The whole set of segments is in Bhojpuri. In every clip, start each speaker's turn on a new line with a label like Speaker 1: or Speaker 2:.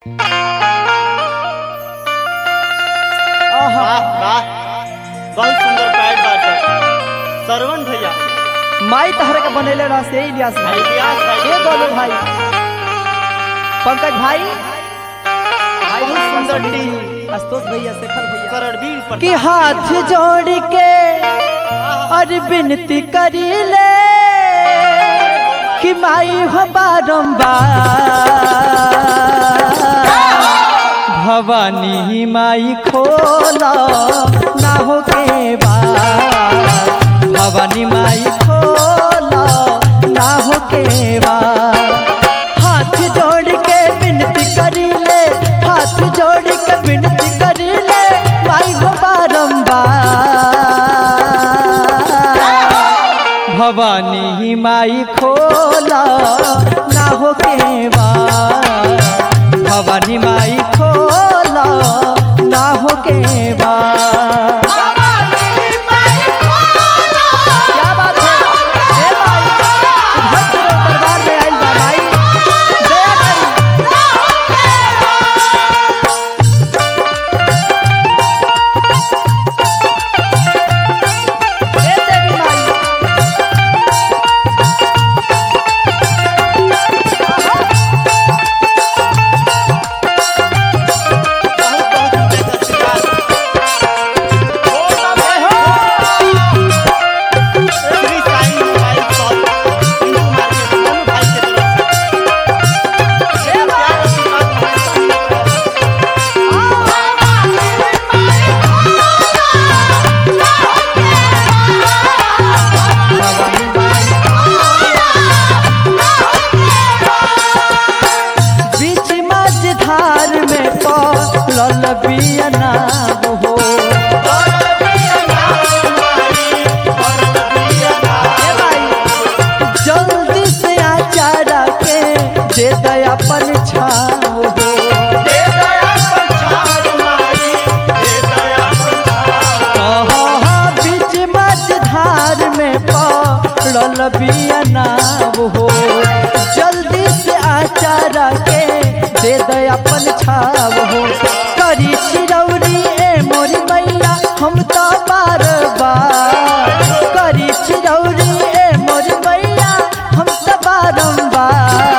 Speaker 1: आहा
Speaker 2: वाह वाह बहुत सुंदर पैड बाटे सरवण भैया
Speaker 1: माई तहर के बनेले रह से इलियास भाई
Speaker 2: इलियास भाई।
Speaker 1: ए गोलू भाई पंकज भाई भाई बहुत सुंदर टीम आशुतोष भैया शेखर भैया
Speaker 2: करणवीर पर
Speaker 1: कि हाथ जोड़ के और विनती करी ले कि माई हो बारंबार भवानी माई खोला ना हो के बार भवानी माई खोला ना हो के बार हाथ जोड़ के विनती करी ले हाथ जोड़ के विनती करी ले माई हो बारंबार भवानी माई खोला ना हो के बार भवानी माई खोला ना हो के बार क्या बात है ए भाई भक्त लोग दरबार में आइल बा भाई दया करी ए देवी माई
Speaker 2: बहुत बहुत आशीर्वाद Shri Sai mobile shop Hindu market दोनों भाई के तरफ से ये प्यार आशीर्वाद हमारे साथ
Speaker 1: बीच मझधार में पड़ल बियना हो ए भाई, जल्दी से आचारा के दे दे अपन छाव हो कहा बीच मझधार में पड़ल बियना हो जल्दी से आचारा के दे दे अपन छाव हो करी चिरौरी ए मोरी मैया हम तो बार बार करी चिरौरी ए मोरी मैया हम तो बारंबार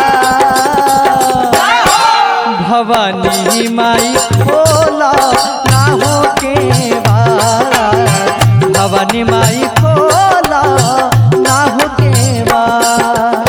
Speaker 1: भवानी माई खोला ना हो के बार भवानी माई खोला ना हो के बार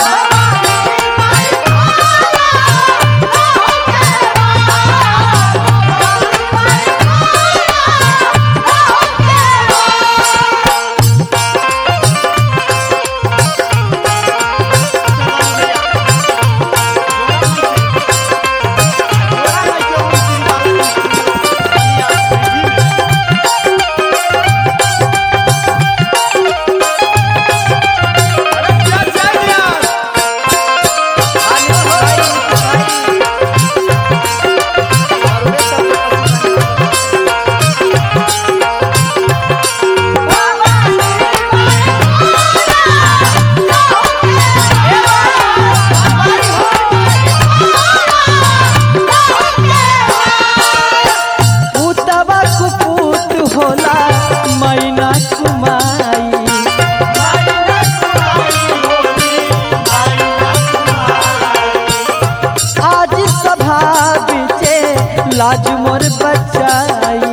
Speaker 1: पुतवा कुपूत होला मैना कुमाई आज सभा बिचे लाज मोर बचाई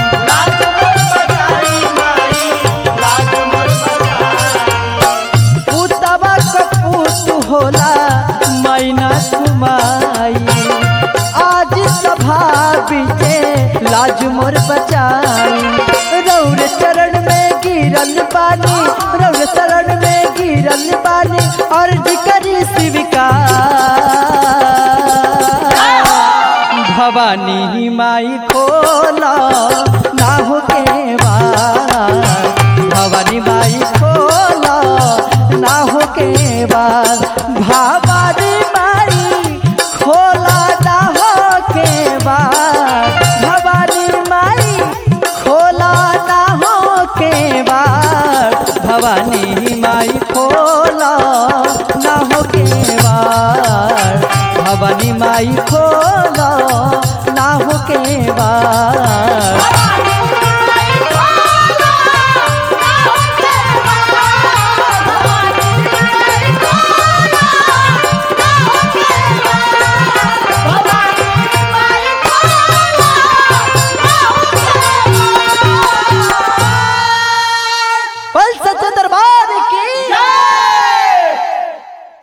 Speaker 1: पुतवा कपूत होला मैना कुमाई आज सभा बिचे लाज मोर बचाई रौर चरण में गिरल पानी रौर चरण में गिरल पानी अर्ज करी स्वीकार भवानी माई खोला ना हो के बार भवानी माई खोला ना हो के बार भवानी माई खोला ना हो के बार भवानी माई खोला ना हो के बार भवानी माई खोला ना हो के बार भवानी माई खोला ना हो के बा